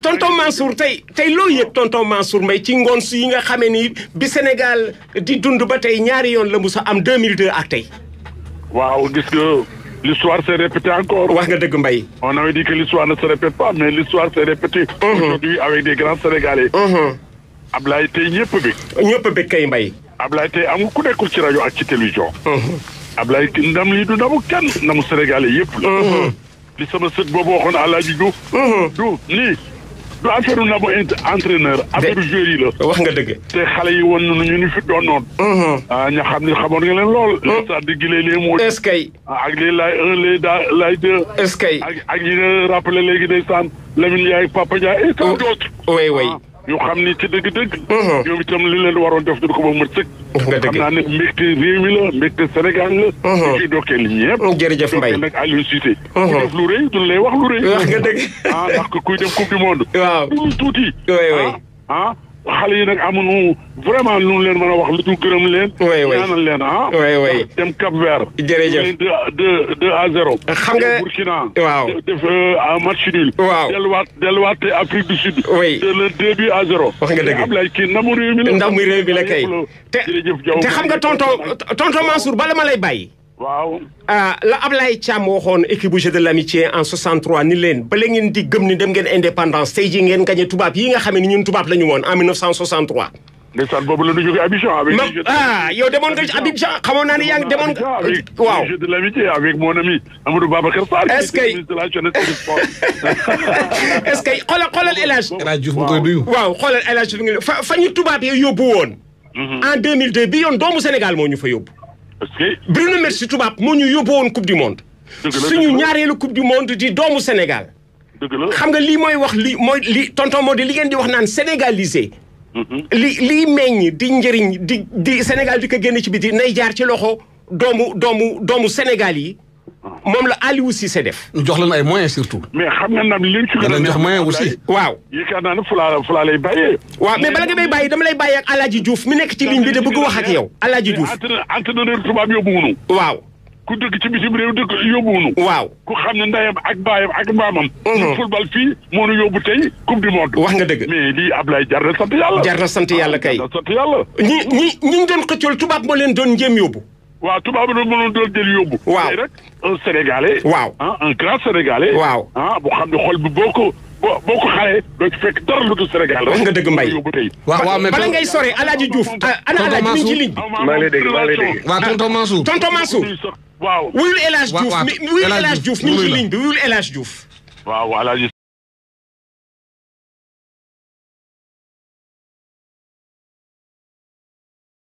tonton Mansour tey tey loo yëg tonton Mansour Mbaye ci ngoon su yi nga xamee ni bi Sénégal di dund ba tey ñaari yoon la musa am 2002 ak tey. waaw gis nga l'histoire s'est répétée encore. wax nga dëgg Mbaye. on avait dit que l'histoire ne se répète pas mais l'histoire s'est répétée. aujourd'hui avec des grands Sénégalais. Ablaye tey ñëpp bi. ñëpp bëgg kay Mbaye. Ablaye tey amul ku nekkul ci rajo ak ci télévision. Ablaye ndam lii du ndamu kenn ndamu Sénégalais yëpp la. li sama sët boobu waxoon Alaaji Diouf. du lii du affaire u ndamu entraîneur affaire joueur yi la. wax nga dëgg. te xale yi woon nañu ñu ni fi doon noonu. ah ña xam ne xamoon nga leen lool. les sa digg les les mots. est-ce que. ak les lay un les da lay deux. est-ce que. ak ak ñi nga rappelé léegi ndeysaan Lamine Ndiaye Papa Ndiaye et tant d'autres. oui oui. ñu xam ni ci dëgg-dëgg. ñoom itam li leen waroon def du ko ba mu sëkk. wax nga dëgg xam naa ne mbégte réew mi la mbégte Sénégal la. ñu ciy dokkeel ñëpp. jërëjëf Mbaye dokkeel nag Aliou Cissé. ku def lu rëy duñ lay wax lu rëy. wax nga dëgg. ah ndax kuy dem coupe du monde. waaw du lu tuuti. oui oui. ah xale yi nag amuñu vraiment lu leen mën a wax lu dul gërëm leen. oui oui ñaanal leen ah. oui oui. dem Cap Vert. jërëjëf deux deux deux à zéro. xam nga Burkina. waaw def match nul. waaw delluwaat delluwaat te Afrique du Sud. oui c'est le début à zéro. wax nga dëgg Ablaye kii ndamu réew mi la. ndamu réew mi la kay. te jërëjëf Diaw te xam nga tonton tonton Mansour bala ma lay bàyyi. waaw. ah la Ablaye Thiam waxoon équipe bu jeu de l'amitié en 63 ni leen bala ngeen di gëm ni dem ngeen indépendance tey jii ngeen gagné tubaab yi nga xam ne ñun tubaab la ñu woon en 1963. ndeysaan boobu la ñu jógee Abidjan. avec ma les Jeux de- ah yow demoon nga ci Abidjan xamoon naa ne yaa ngi demoon Abidjan avec waaw les Jeux de l'amitié avec mon ami Amadou Babacar Sarr. Est-ce qui était que- ministre de la jeunesse et du sport. est-ce que xoolal xoolal El Hadj El Hadj Diouf mu koy nuyu. waaw xoolal El Hadj ngi fa fa ñu tubaab yi yóbbu woon. en 2002 bi yoon doomu Sénégal moo ñu fa yóbbu. Est-ce que Bruno Metsu tubaab moo ñu yóbbu woon coupe du monde. Dëgg la, suñu dëgg la. ñaareelu coupe du monde di doomu Sénégal. dëgg la. xam nga lii mooy wax li mooy li tonton moo di li ngeen di wax naan sénégalisé. li liy meññ di njëriñ di di Sénégal di ko génn ci biti nay jaar ci loxo doomu doomu doomu Sénégal yi moom la Aliou Cissé def. ñu jox leen ay moyens surtout. mais xam nga ndam li ñu ci gën a danañ jox moyen neex aussi. waaw. yaakaar naa ne fulaa fulaa lay bàyyee. waaw mais bala nga may bàyyi dama lay bàyyi ak Alaaji Diouf mi nekk ci ligne bi de bëgg wax ak yow Alaaji Diouf entraîneur entraîneur tubaab yóbbuwunu waaw ku dëkk ci bitim réew dëkk yóbbuwunu waaw ku xam ne ndeyam ak baayam ak maamam. ñu football fii moo nu yóbbu tey coupe du monde. wax nga dëgg mais lii Ablaye jar na sant yàlla. jar na sant yàlla kay jar na sant yàlla. ñi ñi ñi ñu doon xëccool tubaab moo leen doon njéem yóbbu waaw tubaab bi mënoon doon jël yóbbu. Waaw. tey rek un sénégalais. Waaw. ah un grand sénégalais. Waaw. ah bu xam ne xol bi boo ko boo boo ko xalee doo ci fekk dara lu dul Sénégal. Wax nga dëgg Mbaye. yóbbu tey. waaw waaw mais bala ngay sore Alaaji Diouf ah, ana Tonton Alaaji mi ngi ci Mansour. ligne bi maa ngi lay dégg maa ngi lay dégg. waa tonton Mansour. tonton Mansour waaw. wuyul El Hadj Wa- Diouf wa- mi wuyul El Hadj El Hadj Diouf mi ngi Diouf ci wuyu la. ligne bi wuyul El Hadj Diouf waaw Alaaji